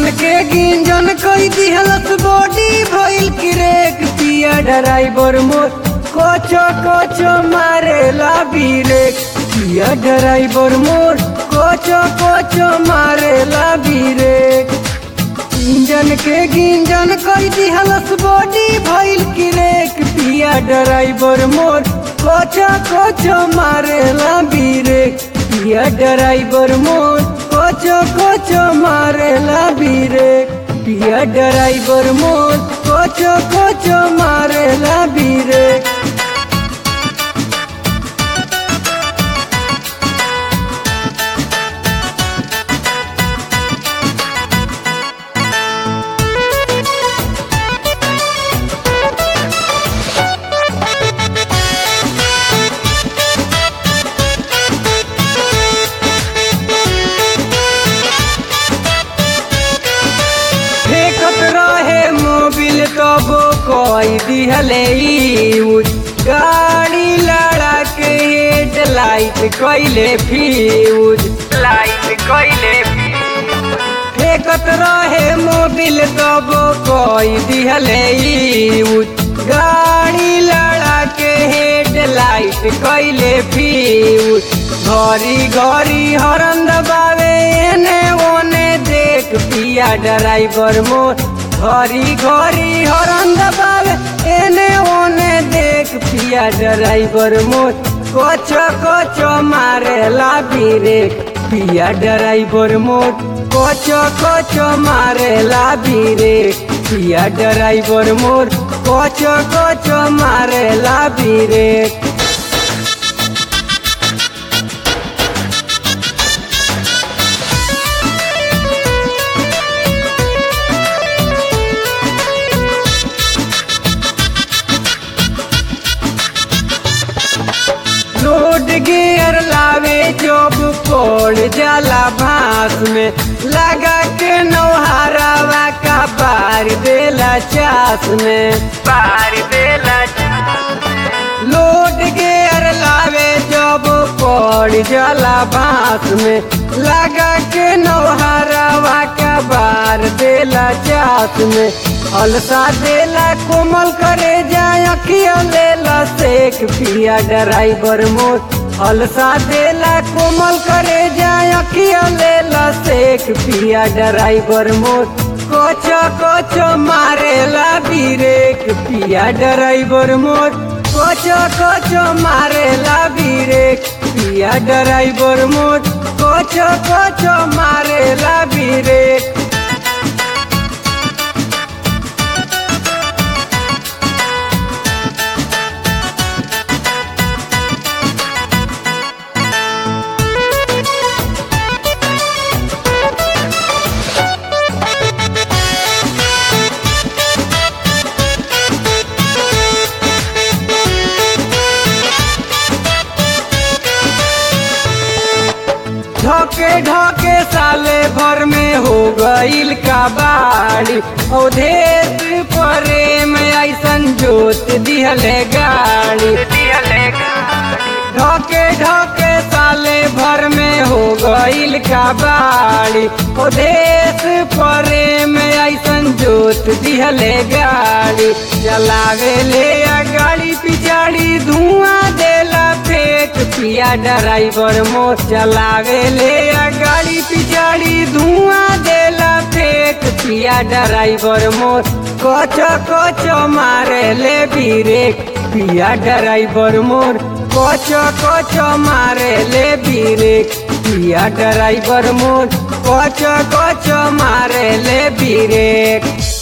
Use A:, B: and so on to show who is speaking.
A: engine के गिंजन कोई दिहलस बॉडी भइल क्रेक पिया ड्राइवर मोर कोचो कोचो मारेला बीरेक पिया ड्राइवर मोर कोचो कोचो मारेला बीरेक इंजन के गिंजन कोई दिहलस बॉडी भइल क्रेक पिया ड्राइवर मोर कोचो कोचो मारेला बीरेक पिया ड्राइवर मोर कोचो कोचो मारेला बीरेक पिया ड्राइवर मोर कोचो कोचो मारेला बीरेक फेकत रहे मोबिल तब कोई दिहले यूज गाड़ी लड़ा के हेड लाइट कैले फ्यूज लाइट कैले फेकत रहे मोबिल तब कोई दिहले यूज गाड़ी लड़ा के हेड लाइट कैले फ्यूज घरी घरी हरन दबावे एने ओने देख पिया ड्राइवर मोर घरी घरी हरन दबावे एने ओने देख पिया ड्राइवर मोर कोचो कोचो मारेला बीरेक पिया ड्राइवर मोर कोचो कोचो मारेला बीरेक पिया ड्राइवर मोर कोचो कोचो मारेला बीरेक रोड गियर लावे जब पड़ जाला भास में लगा के नौहारावा का बार देला चास में बार देला लोड गियर लावे जब पड़ जाला भास में लगा के नौहारावा का बार देला चास में अलसा देला कोमल करे जाए अखिया लेला सेक पिया ड्राइवर मोर अलसा देला कोमल करे जाए अखिया लेला सेक पिया ड्राइवर मोर कोचो कोचो मारेला बीरेक पिया ड्राइवर मोर कोचो कोचो मारेला बीरेक पिया ड्राइवर मोर कोचो कोचो मारेला बीरेक ढके ढके साले भर में हो गईल का बाड़ी अवधेश प्रेम ऐसन जोत दिहले गाड़ी ढके ढके साले भर में हो गईल का बाड़ी अवधेश प्रेम ऐसन जोत दिहले गाड़ी चलावे ले आ गाड़ी पिछाड़ी धुआं देला फेंक पिया ड्राइवर मोर चलावे ले आ गाड़ी पिछाड़ी धुआं देला फेंक पिया ड्राइवर मोर कोचो कोचो मारे ले बीरेक पिया ड्राइवर मोर कोचो कोचो मारे ले बीरेक पिया ड्राइवर मोर कोचो कोचो मारे ले बीरेक